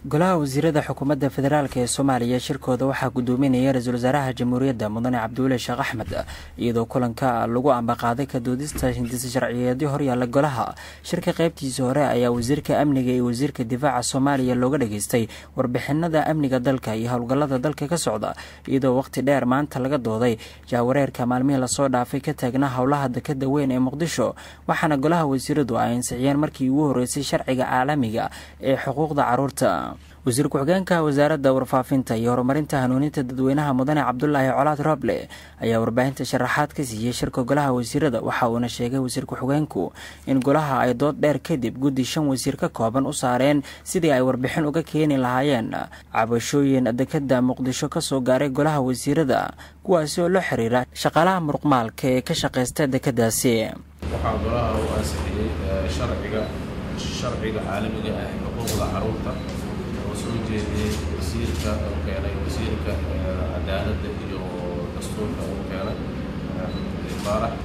golaha wasiirada xukuumadda federaalk ee soomaaliya shirkooda waxaa gudoominaya ra-iisul wasaaraha jamhuuriyadda mudane cabdiweli sheekh axmed iyadoo kulanka lagu ambaqaaday ka doodista hindisa sharciyeedyo horyaalla golaha shirka qaybtiisa hore ayaa wasiirka amniga iyo wasiirka difaaca soomaaliya looga dhageystay warbixinada amniga dalka iyo howlgallada dalka ka socda iyadoo waqti dheer maanta laga dooday jahwareerka maalmihii lasoo dhaafay ka taagnaa howlaha dekada weyn ee muqdisho waxaana golaha wasiiradu ay ansixiyeen markii ugu horreysay sharciga caalamiga ee xuquuqda caruurta wasiir ku-xigeenka wasaaradda warfaafinta iyo horumarinta hanuuninta dadweynaha mudane cabdulaahi colaad roble ayaa warbaahinta sharaxaad ka siiyey shirka golaha wasiirada waxa uuna sheegay wasiir ku-xigeenku in golaha ay dood dheer kadib guddi shan wasiir ka kooban u saareen sidii ay warbixin uga keeni lahaayeen cabashooyin dekada muqdisho kasoo gaaray golaha wasiirada kuwaasi oo la xiriira shaqaalaha muruqmaalka ee ka shaqaysta dekadaasi waxaa golaha u ansixiyey sharciga sharciga caalamiga ah ee xuquuqda caruurta oo soo jeediyey wasiirka oo keenay wasiirka cadaaladda iyo dastuurka uu keenay baarax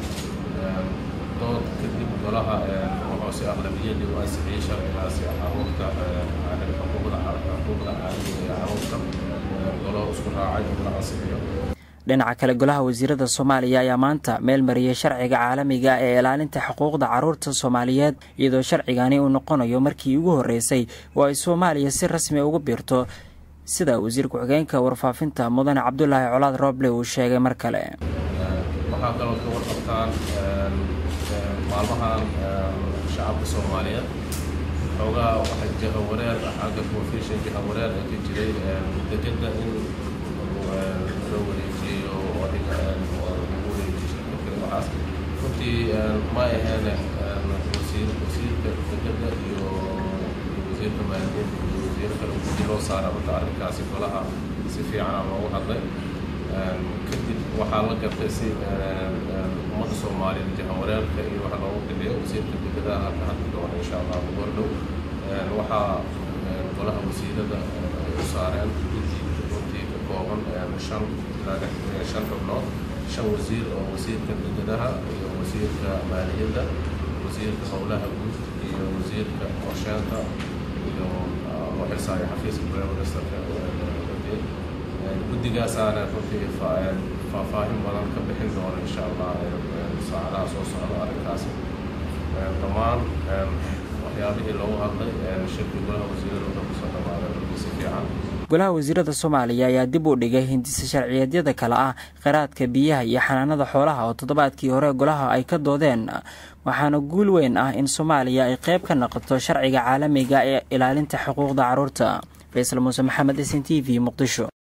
dood kadib golaha wuxuu si aqlabiyadii u ansixiyey sharcigaasi caruurta xuquuqda xuquuqda caalamiga ee caruurta golo isku raacay in la ansixiyo dhinaca kale golaha wasiirada soomaaliya ayaa maanta meel mariyay sharciga caalamiga ee ilaalinta xuquuqda caruurta soomaaliyeed iyadoo sharcigani uu noqonayo markii ugu horreysay oo ay soomaaliya si rasmi ugu biirto sida wasiir ku-xigeenka warfaafinta mudane cabdulaahi colaad rooble uu sheegay mar kale waxaa kaloo ka warqabtaan maalmahan shacabka soomaaliyeed xoogaa waxa jahawareer xagga profession jahawareer ee ka jiray dekeda in loo wareejiyo adiga lagu wareejiyo waxaas runtii ma aheene wasiir wasiirka dekeda iyo wasiirka maaliyadeed iyo wasiir kale guddi loo saara marka arrinkaasi golaha si fiicana loogu hadlay kadib waxaa la gartay si ummadda soomaaliyeed jahawareerka iyo waxa loogu bixiyo wasiirka dekedaha ka hadli doona insha allah gordhow waxaa golaha wasiirada ay u saareen guddi runtii ka kooban shan ilaa shan xubnood shan wasiir oo wasiirka dekedaha iyo wasiirka maaliyadda wasiirka howlaha guud iyo wasiirka qorsheenta iyo loo xilsaayo xafiiska prime ministerka guddigaasaana runtii faahfaahin badan ka bixin doona insha allah saacadaha soo socda arrinkaasi dhammaan waxyaabihii loogu hadlay shirkii golaha wasiirada wuxuu kusoo dhamaaday runtii si fiican golaha wasiirada soomaaliya ayaa dib u dhigay hindisa sharciyeedyada kale ah kheyraadka biyaha iyo xanaanada xoolaha oo toddobaadkii hore golaha ay ka doodeen waxaana guul weyn ah in soomaaliya ay qayb ka noqoto sharciga caalamiga ee ilaalinta xuquuqda caruurta faysal muuse maxamed s n t v muqdisho